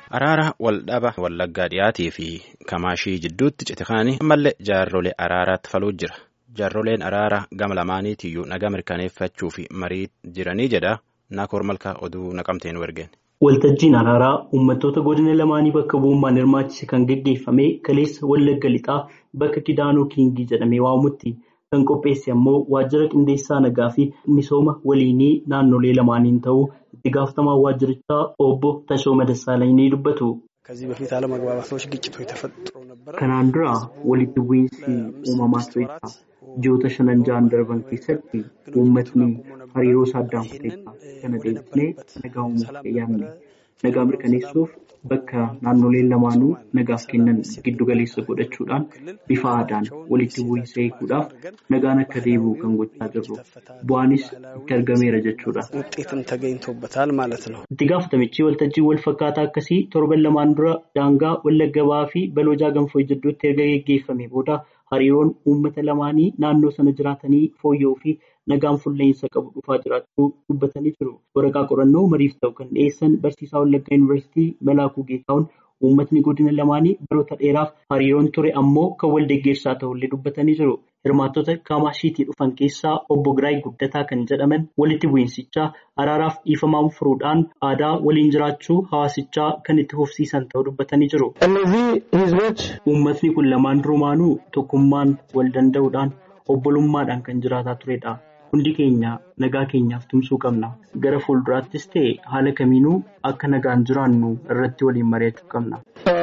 Araara waldhaba wallaggaa dhiyaatii fi kamaashii jidduutti cite kaanii ammallee jaarrolee araaraatti faluu jira. Jaarroleen araara gama lamaaniitiyyuu nagaa mirkaneeffachuu fi marii jiranii jedha naakoor malkaa oduu naqamteen ergeen. Waltajjiin araaraa uummattoota godina lamaanii bakka bu'ummaan hirmaachise kan gaggeeffame kaleessa wallagga lixaa bakka Kidaanoo Kiingii jedhamee waamamutti kan qopheesse ammoo waajjira qindeessaa nagaa fi misooma waliinii naannolee lamaaniin ta'uu itti gaafatamaa waajjirichaa obbo Tashooma Dassaalany ni dubbatu. Kanaan dura walitti bu'iinsi uumamaa tureera. Ji'oota shanan ja'an darban keessatti uummatni hariiroo isaa addaan kuteera. Kana deebisnee nagaa uumuuf yaadne. Nagaa mirkaneessuuf bakka naannoleen lamaanuu nagaaf kennan giddu galeessa godhachuudhaan bifa aadaan walitti bu'iinsa eeguudhaaf nagaan akka deebi'u kan gochaa jirru. Bu'aanis itti argameera jechuudha. Itti gaafatamichi waltajjii wal fakkaataa akkasii torban lamaan dura daangaa wallagga ba'aa fi balojaa ganfoo jidduutti erga gaggeeffame booda hariiroon uummata lamaanii naannoo sana jiraatanii fooyya'uu fi nagaan fuulleensa qabu dhufaa jiraachuu dubbatanii jiru. Waraqaa qorannoo mariif ta'u kan dhiyeessan barsiisaa Wallaggaa Yuunivarsiitii Malaakuu Geetahuun uummatni godina lamaanii baroota dheeraaf hariiroon ture ammoo kan wal deeggarsaa ta'ullee dubbatanii jiru. Hirmaattota Kaamashiitii dhufan keessaa obbo Giraay Guddataa kan jedhaman walitti bu'iinsichaa araaraaf dhiifamaan furuudhaan aadaa waliin jiraachuu hawaasichaa kan itti fufsiisan ta'uu dubbatanii jiru. Uummatni kun lamaan durumaanuu tokkummaan wal danda'uudhaan obbolummaadhaan kan jiraataa turedha. Hundi keenya nagaa keenyaaf tumsuu qabna. Gara fuulduraattis ta'e haala kamiinuu akka nagaan jiraannu irratti waliin mari'achuu qabna.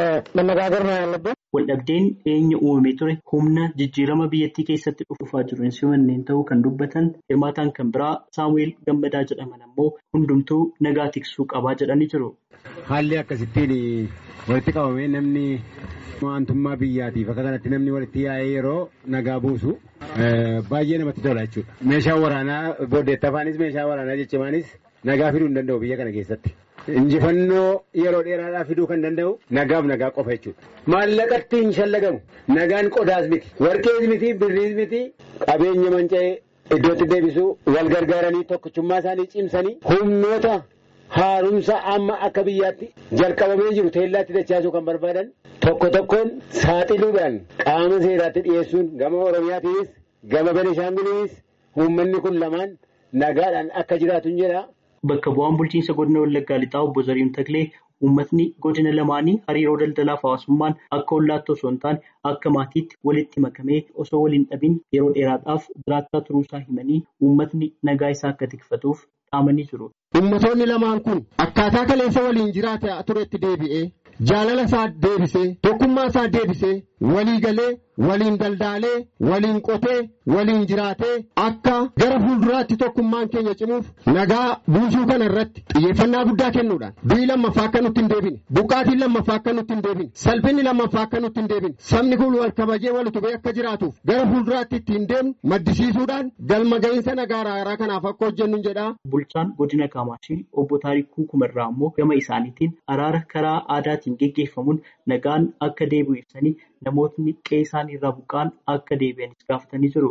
Waldhabdeen dhiyeenya uumamee ture humna jijjiirama biyyattii keessatti dhufaa jiru hin simanneen ta'uu kan dubbatan hirmaataan kan biraa Saamu'eel Gammadaa jedhaman ammoo hundumtuu nagaa tiksuu qabaa jedhanii jiru. Haalli akkasittiin walitti qabamee namni waantummaa biyyaatiif akka kanatti namni walitti yaa'ee yeroo nagaa buusu baay'ee namatti tola jechuudha. Meeshaan waraanaa booddeettafaanis meeshaan waraanaa jechimaanis nagaa fiduu hin danda'u biyya kana keessatti. Injifannoo yeroo dheeraadhaa fiduu kan danda'u nagaaf nagaa qofa jechuudha. Maallaqatti hin shallagamu. Nagaan qodaas miti. Warqees miti, birriis miti. Qabeenya manca'ee iddootti deebisuu wal gargaaranii tokkichummaa isaanii cimsanii humnoota haaromsa amma akka biyyaatti jalqabamee jiru teellaatti dachaasuu kan barbaadan tokko tokkoon saaxiluudhaan qaama seeraatti dhiyeessuun gama Oromiyaatiinis gama Benishaanguliinis uummanni kun lamaan nagaadhaan akka jiraatu hin jedha. Bakka bu'aan bulchiinsa godina Wallaggaa Lixaa obbo Zariin Taklee uummatni godina lamaanii hariiroo daldalaaf hawaasummaan akka hollaatti osoo hin taane akka maatiitti walitti makamee osoo waliin dhabin yeroo dheeraadhaaf jiraachaa turuusaa himanii uummatni nagaa isaa akka tikfatuuf dhaamanii jiru. Uummattoonni lamaan kun akkaataa kaleessa waliin jiraata turetti deebi'ee jaalala isaa deebisee tokkummaa isaa deebisee walii galee waliin daldaalee waliin qotee waliin jiraatee akka gara fuulduraatti tokkummaan keenya cimuuf nagaa buusuu kana irratti xiyyeeffannaa guddaa kennuudhaan du'i lammaffaa akka nutti hin deebine buqqaatiin lammaffaa akka nutti hin deebine salphinni lammaffaa akka nutti hin deebine sabni kun wal kabajee wal utubee akka jiraatuuf gara fuulduraatti ittiin deemnu maddisiisuudhaan galma ga'iinsa nagaa araaraa kanaaf akka hojjennu jedha. Bulchaan godina Kaamaashii obbo Taarikuu Kumarraa immoo gama isaaniitiin araara karaa aadaatiin geggeeffamuun nagaan akka deebi'u ibsanii namootni qe'ee isaanii irraa buqqaan akka deebi'anis gaafatanii jiru.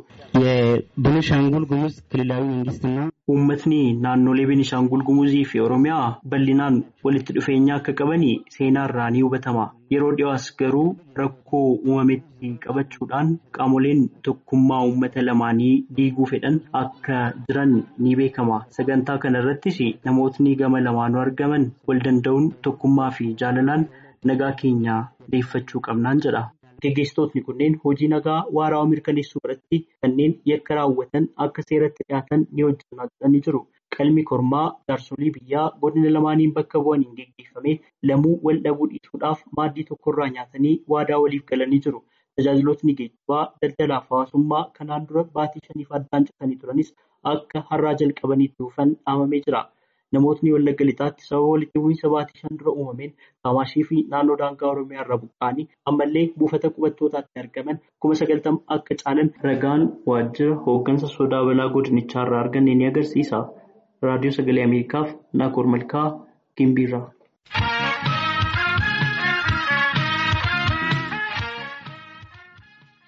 የቤኒሻንጉል ጉሙዝ ክልላዊ መንግስትና Uummatni naannolee Benishaangul Gumuzii fi Oromiyaa bal'inaan walitti dhufeenya akka qaban seenaa irraa ni hubatama. Yeroo dhiyoos garuu rakkoo uumametti qabachuudhaan qaamoleen tokkummaa uummata lamaanii diiguu fedhan akka jiran ni beekama. Sagantaa kana irrattis namootni gama lamaanuu argaman wal danda'uun tokkummaa fi jaalalaan nagaa keenya deeffachuu qabnaan jedha. Gaggeessitootni kunneen hojii nagaa waaraa mirkaneessuu irratti kanneen yakka raawwatan akka seeratti dhiyaatan ni hojjetaa jedhanii jiru. Qalmi kormaa jaarsolii biyyaa godina lamaaniin bakka bu'aniin geggeeffame lamuu wal dhabuu dhiisuudhaaf maaddii tokkorraa nyaatanii waadaa waliif galanii jiru. Tajaajilootni geejjibaa daldalaaf hawaasummaa kanaan dura baatii shaniif addaan citanii turanis akka har'aa jalqabaniitti dhufan dhaamamee jira. Namootni Wallagga Lixaatti sababa walitti bu'iinsa baatii shan dura uumameen Kaamaashii fi naannoo daangaa Oromiyaa irraa buqqa'anii ammallee buufata qubattootaatti argaman kuma sagaltama akka caalan ragaan waajjira hooggansa sodaa balaa godinichaa irraa arganne ni agarsiisa. Raadiyoo Sagalee Ameerikaaf Naakoor Malkaa Gimbiirraa.